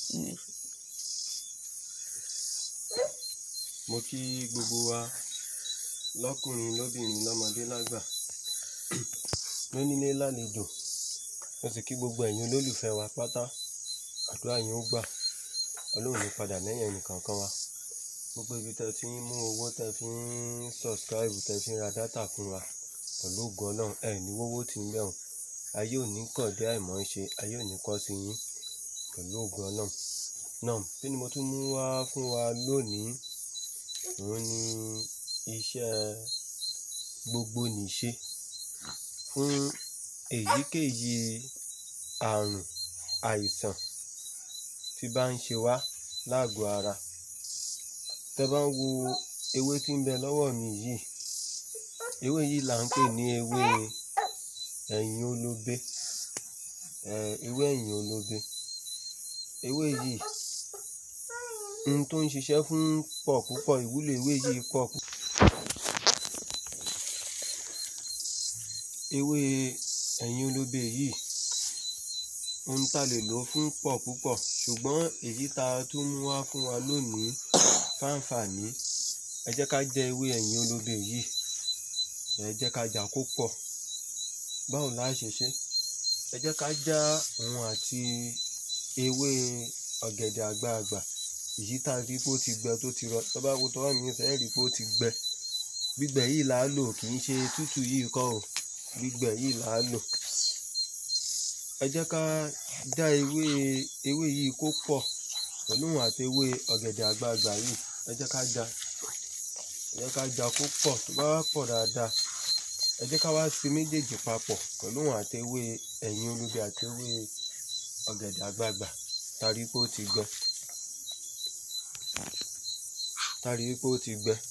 mo kí gbogbo wa lọ́kùnrin lóbìnrin lọ́mọdé lágbà lónílé lálejò mo sì kí gbogbo ẹ̀yin olólùfẹ́ wa pátá àdúrà yín ó gbà ọlọ́run ní padà lẹ́yìn ẹnìkankan wa gbogbo ibi tẹ́ fi ń mú owó tẹ́ fi ń subscribe tẹ́ fi ń ra dátà fún wa pẹ̀lú ògo ọlọ́run ẹ̀ ní wọ́wọ́ tí ń bẹ̀ wọ́n ayé ò ní kọ̀ dé àìmọ́ ṣe ayé ò ní kọ́ sí yín pẹ̀lú ògo ọlọ́run náà kí ni mo tún mú wá fún wa lónìí òun ni iṣẹ́ gbogbo nìṣe fún èyíkéyìí àrùn àìsàn tí bá ń ṣe wá lágọ̀ọ́ ara tẹ́ bá ń wo ewé tí ń bẹ lọ́wọ́ mi yìí ewé yìí là ń pè ní ewé ẹ̀yìn olóbe ewé ẹ̀yìn olóbe ewé yìí ohun tó ń ṣiṣẹ́ fún pọ̀ púpọ̀ ìwúlò ewé yìí pọ̀ púpọ̀. ewé ẹ̀yìn olóbe yìí ohun tá lè lò fún pọ̀ púpọ̀ ṣùgbọ́n èyí tá a tún mú wá fún wa lónìí fáǹfààní ẹ jẹ́ ká jẹ ewé ẹ̀yìn olóbe yìí ẹ jẹ́ ká jà kó pọ̀ báwo la ṣe ṣe ẹ jẹ́ ká já òun àti ewé ọ̀gẹ̀dẹ̀ àgbagbà èyí tá a rí pé ó ti gbẹ tó ti rọ tó bá wo tọwọ́ mi fẹ́ rí pé ó ti gbẹ gbígbẹ yìí là á lò kì í ṣe tútù yìí kọ́ o gbígbẹ yìí là á lò ẹ jẹ́ ká já ewé ewé yìí kó pọ̀ pẹ̀lú òun àti ewé ọ̀gẹ̀dẹ̀ àgbagbà yìí ẹ jẹ́ ká já ẹ jẹ́ ká já kó pọ̀ tó bá wá pọ̀ dáadáa ẹ jẹ́ ká wá sí méjèèjì papọ̀ pẹ̀lú òun àti ewé ẹ̀yìn olóbe àti ewé ọ̀gẹ̀dẹ̀ àgbagbà tá a rí pé ó ti gbẹ tá a rí pé ó ti gbẹ.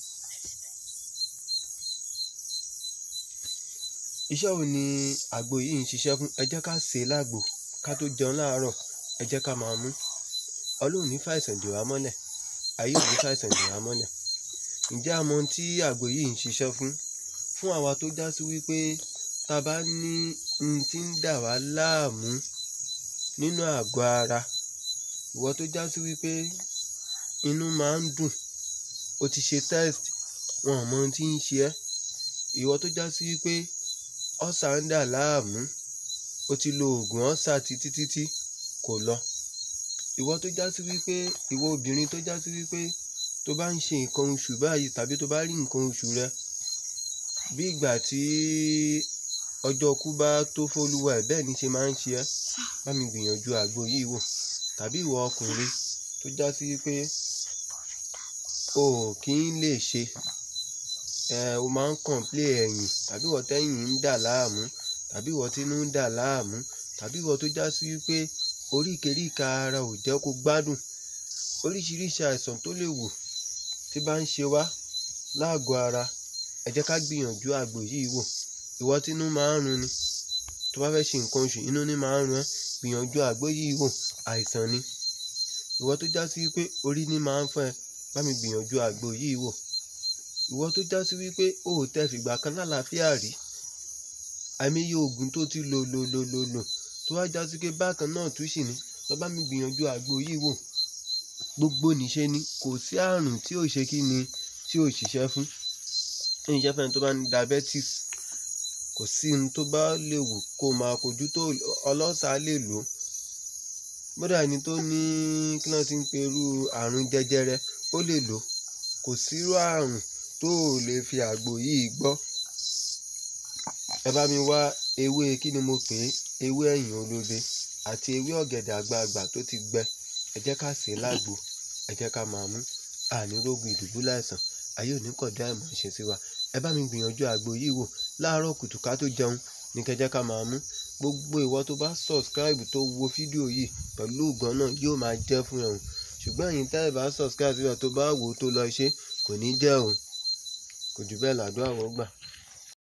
iṣẹ́ wo ni àgbo yìí ń ṣiṣẹ́ fún ẹ jẹ́ ká sè é lágbo ká tó jẹun láàárọ̀ ẹ jẹ́ ká máa mú ọlọ́run ní fàìsàn dè wá mọ́lẹ̀ ayé ò ní fàìsàn dè wá mọ́lẹ̀ ǹjẹ́ a mọ ohun tí àgbo yìí ń ṣiṣẹ́ fún fún àwa tó já sí wípé tá a bá ní ohun tí ń dà wá láàmú nínú àgọ́ ara ìwọ tó já sí wípé inú máa ń dùn o ti ṣe test wọn ò mọ ohun tí ń ṣe ẹ́ ìwọ tó já sí wípé ọ̀sà ń dà láàmú o ti lo oògùn ọ̀sà títí títí kò lọ ìwọ tó já sí wípé ìwọ obìnrin tó já sí wípé tó bá ń ṣe nǹkan oṣù báyìí tàbí tó bá rí nǹkan oṣù rẹ bí ìgbà tí ọjọ́ kú bá tó fólúwa ẹ̀ bẹ́ẹ̀ ni ṣe máa ń ṣe ẹ́ bá mi gbìyànjú àgbo yìí wò tàbí ìwọ ọkùnrin tó já sí wípé o kì í lè ṣe ẹ o máa ń kọ̀ǹplé ẹ̀yìn tàbí ìwọ tẹ́yìn ń dà láàmú tàbí ìwọ tínú ń dà láàmú tàbí ìwọ tó já sí wípé oríkèéríkà ara ò jẹ́ kó gbádùn oríṣiríṣi àìsàn tó lè wò tí bá ń ṣe wá láàgọ́ ara ẹ jẹ́ ká gbìyànjú àgbo yìí wò ìwọ tínú máa ń run ni tó bá fẹ́ ṣe nǹkan oṣù inú ní máa ń run ẹ́ gbìyànjú àgbo yìí wò àìsàn ni ìwọ tó já sí wípé orí ní máa ń fọ́ ẹ bá mi gbìyànjú àgbo yìí wò ìwọ tó já sí wípé o ò tẹ fìgbà kan lálàáfíà rí àìmọye oògùn tó ti lò lò lò lò lò tó wá já sí pé bákan náà tún sì ní lọ bá mi gbìyànjú àgbo yìí wò gbogbo nìṣe ni kò sí àrùn tí ò ṣe kí ni tí ò ṣiṣẹ́ fún ìṣẹ́ fẹ́ni tó bá ní diabetes kò sí ohun tó bá lè wù kó máa kojú tó ọlọ́sàá lè lò ó bódà ẹni tó ní kí náà ti ń pe irú àrùn jẹjẹrẹ ó lè lò ó kò sírú àrùn tó ò lè fi àgbo yìí gbọ́ ẹ bá mi wá ewé kí ni mo pè é ewé ẹ̀yìn olóbe àti ewé ọ̀gẹ̀dẹ̀ àgbagbà tó ti gbẹ ẹ jẹ́ ká sè é lágbo ẹ jẹ́ ká máa mú àní rógun ìdùbú láìsàn ayé òní kọ̀dá ìmọ̀ ṣe sí wa ẹ bá mi gbìyànjú àgbo yìí wò láàárọ̀ kùtù ká tó jẹun ní kẹjẹ́ ká máa mú gbogbo ìwọ tó bá subscribe tó wo fídíò yìí pẹ̀lú ògbọ́n náà yóò máa jẹ́ fún ẹ̀hún ṣùgbọ́n ẹ̀yin tẹ́ ẹ bá subscribe síbẹ̀ tó bá wò ó tó lọ ṣe kò ní jẹ́ o kò jù bẹ́ẹ̀ làdúrà wọ́n gbà